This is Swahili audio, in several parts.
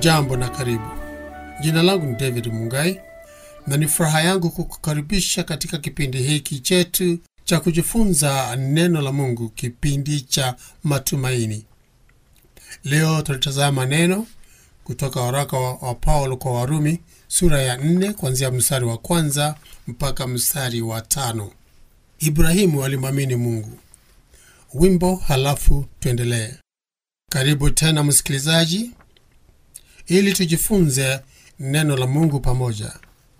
Hujambo na karibu. Jina langu ni David Mungai na ni furaha yangu kukukaribisha katika kipindi hiki chetu cha kujifunza neno la Mungu, kipindi cha matumaini. Leo tulitazama neno kutoka waraka wa, wa Paulo kwa Warumi sura ya nne kuanzia mstari wa kwanza mpaka mstari wa tano. Ibrahimu alimwamini Mungu. Wimbo halafu tuendelee. Karibu tena msikilizaji, ili tujifunze neno la Mungu pamoja.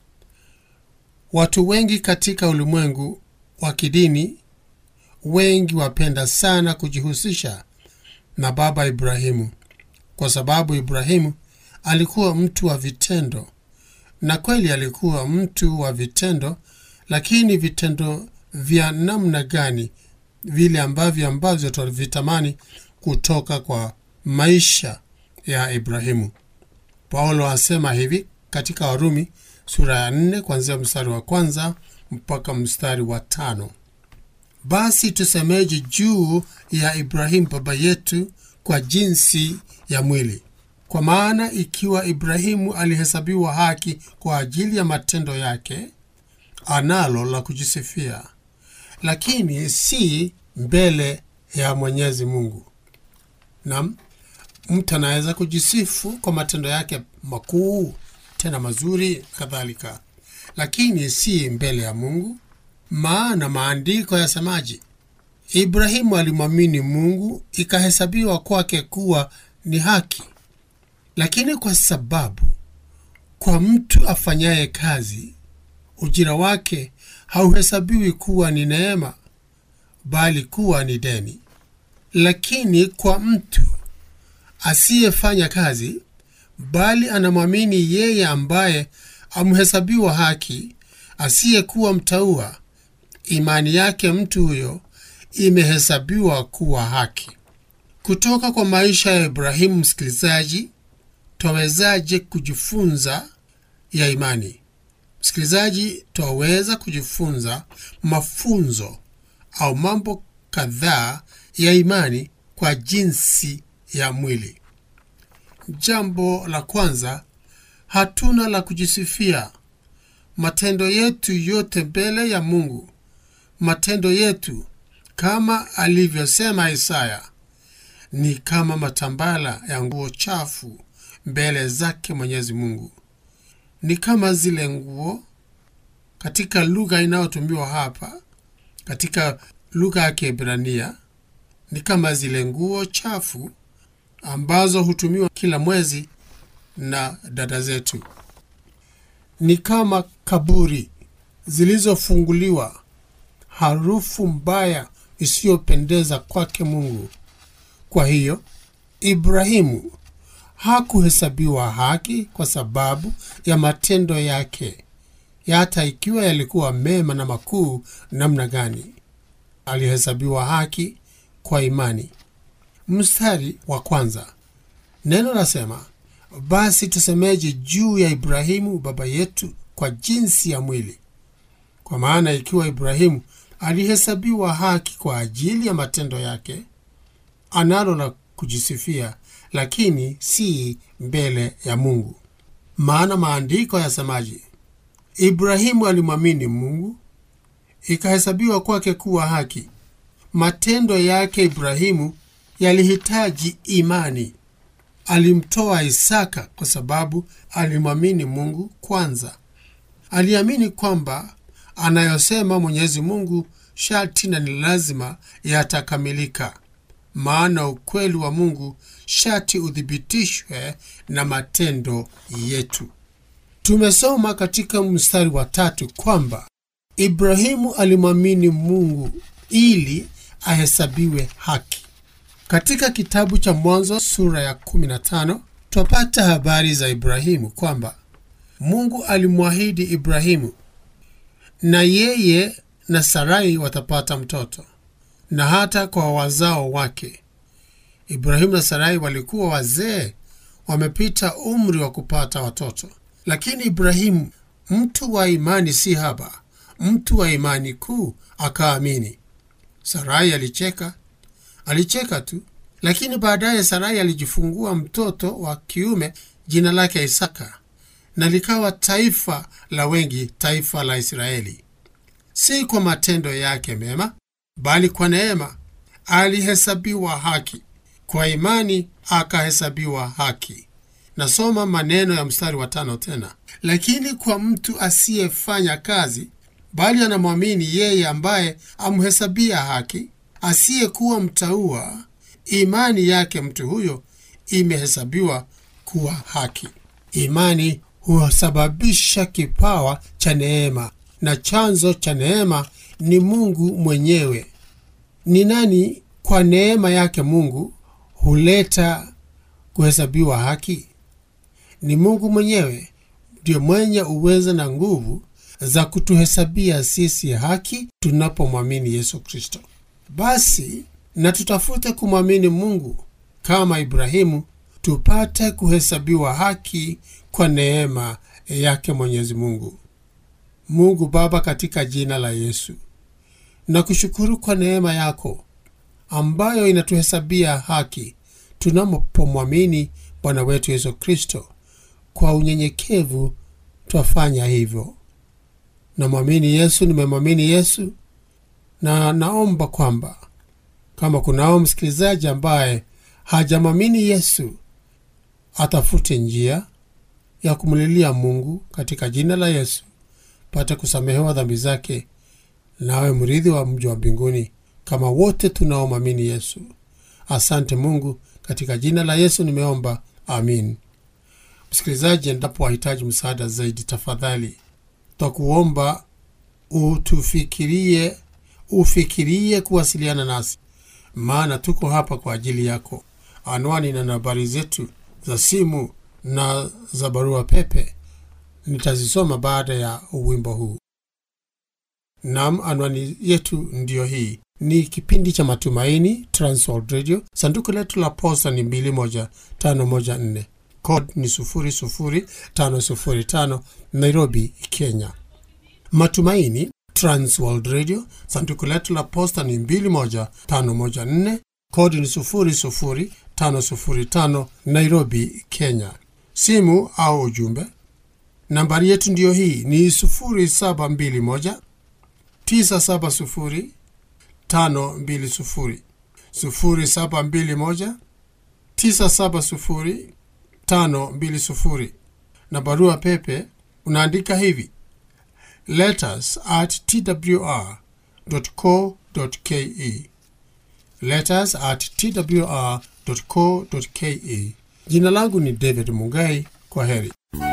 Watu wengi katika ulimwengu wa kidini, wengi wapenda sana kujihusisha na baba Ibrahimu, kwa sababu Ibrahimu alikuwa mtu wa vitendo, na kweli alikuwa mtu wa vitendo, lakini vitendo vya namna gani? Vile ambavyo ambavyo tunavitamani kutoka kwa maisha ya Ibrahimu. Paulo asema hivi katika Warumi sura ya nne kuanzia mstari wa kwanza mpaka mstari wa tano: basi tusemeje juu ya Ibrahimu baba yetu kwa jinsi ya mwili? Kwa maana ikiwa Ibrahimu alihesabiwa haki kwa ajili ya matendo yake, analo la kujisifia, lakini si mbele ya Mwenyezi Mungu. Naam, mtu anaweza kujisifu kwa matendo yake makuu tena mazuri kadhalika, lakini si mbele ya Mungu. Maana maandiko yasemaje? Ibrahimu alimwamini Mungu, ikahesabiwa kwake kuwa ni haki. Lakini kwa sababu kwa mtu afanyaye kazi ujira wake hauhesabiwi kuwa ni neema, bali kuwa ni deni. Lakini kwa mtu asiyefanya kazi bali anamwamini yeye ambaye amhesabiwa haki, asiyekuwa mtaua, imani yake mtu huyo imehesabiwa kuwa haki. Kutoka kwa maisha ya Ibrahimu, msikilizaji, twawezaje kujifunza ya imani? Msikilizaji, twaweza kujifunza mafunzo au mambo kadhaa ya imani kwa jinsi ya mwili. Jambo la kwanza, hatuna la kujisifia. Matendo yetu yote mbele ya Mungu, matendo yetu kama alivyosema Isaya, ni kama matambala ya nguo chafu mbele zake Mwenyezi Mungu. Ni kama zile nguo katika lugha inayotumiwa hapa, katika lugha ya Kiebrania, ni kama zile nguo chafu ambazo hutumiwa kila mwezi na dada zetu. Ni kama kaburi zilizofunguliwa, harufu mbaya isiyopendeza kwake Mungu. Kwa hiyo Ibrahimu hakuhesabiwa haki kwa sababu ya matendo yake, hata ikiwa yalikuwa mema na makuu namna gani. Alihesabiwa haki kwa imani. Mstari wa kwanza, neno lasema, basi tusemeje juu ya Ibrahimu baba yetu kwa jinsi ya mwili? Kwa maana ikiwa Ibrahimu alihesabiwa haki kwa ajili ya matendo yake, analo la kujisifia, lakini si mbele ya Mungu. Maana maandiko yasemaje? Ibrahimu alimwamini Mungu, ikahesabiwa kwake kuwa haki. Matendo yake Ibrahimu yalihitaji imani. Alimtoa Isaka kwa sababu alimwamini Mungu kwanza. Aliamini kwamba anayosema Mwenyezi Mungu sharti na ni lazima yatakamilika, maana ukweli wa Mungu sharti uthibitishwe na matendo yetu. Tumesoma katika mstari wa tatu kwamba Ibrahimu alimwamini Mungu ili ahesabiwe haki. Katika kitabu cha Mwanzo sura ya 15 twapata habari za Ibrahimu kwamba Mungu alimwahidi Ibrahimu na yeye na Sarai watapata mtoto na hata kwa wazao wake. Ibrahimu na Sarai walikuwa wazee, wamepita umri wa kupata watoto, lakini Ibrahimu, mtu wa imani si haba, mtu wa imani kuu, akaamini. Sarai alicheka, alicheka tu, lakini baadaye Sarai alijifungua mtoto wa kiume jina lake Isaka, na likawa taifa la wengi, taifa la Israeli. Si kwa matendo yake mema, bali kwa neema alihesabiwa haki, kwa imani akahesabiwa haki. Nasoma maneno ya mstari wa tano tena, lakini kwa mtu asiyefanya kazi, bali anamwamini yeye ambaye amhesabia haki, asiyekuwa mtaua, imani yake mtu huyo imehesabiwa kuwa haki. Imani husababisha kipawa cha neema, na chanzo cha neema ni Mungu mwenyewe. Ni nani kwa neema yake Mungu huleta kuhesabiwa haki? Ni Mungu mwenyewe ndiyo mwenye uwezo na nguvu za kutuhesabia sisi haki tunapomwamini Yesu Kristo. Basi na tutafute kumwamini Mungu kama Ibrahimu, tupate kuhesabiwa haki kwa neema yake Mwenyezi Mungu. Mungu Baba, katika jina la Yesu na kushukuru kwa neema yako ambayo inatuhesabia haki tunapomwamini Bwana wetu Yesu Kristo. Kwa unyenyekevu twafanya hivyo. Namwamini Yesu, nimemwamini Yesu, na naomba kwamba kama kunao msikilizaji ambaye hajamwamini Yesu, atafute njia ya kumlilia Mungu katika jina la Yesu, pate kusamehewa dhambi zake, nawe mrithi wa mji wa mbinguni kama wote tunaomwamini Yesu. Asante Mungu, katika jina la Yesu nimeomba, amin. Msikilizaji, endapo wahitaji msaada zaidi, tafadhali twakuomba utufikirie, ufikirie kuwasiliana nasi, maana tuko hapa kwa ajili yako. Anwani na nambari zetu za simu na za barua pepe nitazisoma baada ya wimbo huu. Nam, anwani yetu ndiyo hii. Ni kipindi cha Matumaini, Transworld Radio. Sanduku letu la posta ni 21514 code ni 00505 Nairobi, Kenya. Matumaini, Transworld Radio. Sanduku letu la posta ni 21514 code ni 00505 Nairobi, Kenya. Simu au ujumbe, nambari yetu ndiyo hii ni 0721 970 520 0721 970 520 na barua pepe unaandika hivi letters at twr co ke letters at twr co ke. Jina langu ni David Mungai. Kwa heri.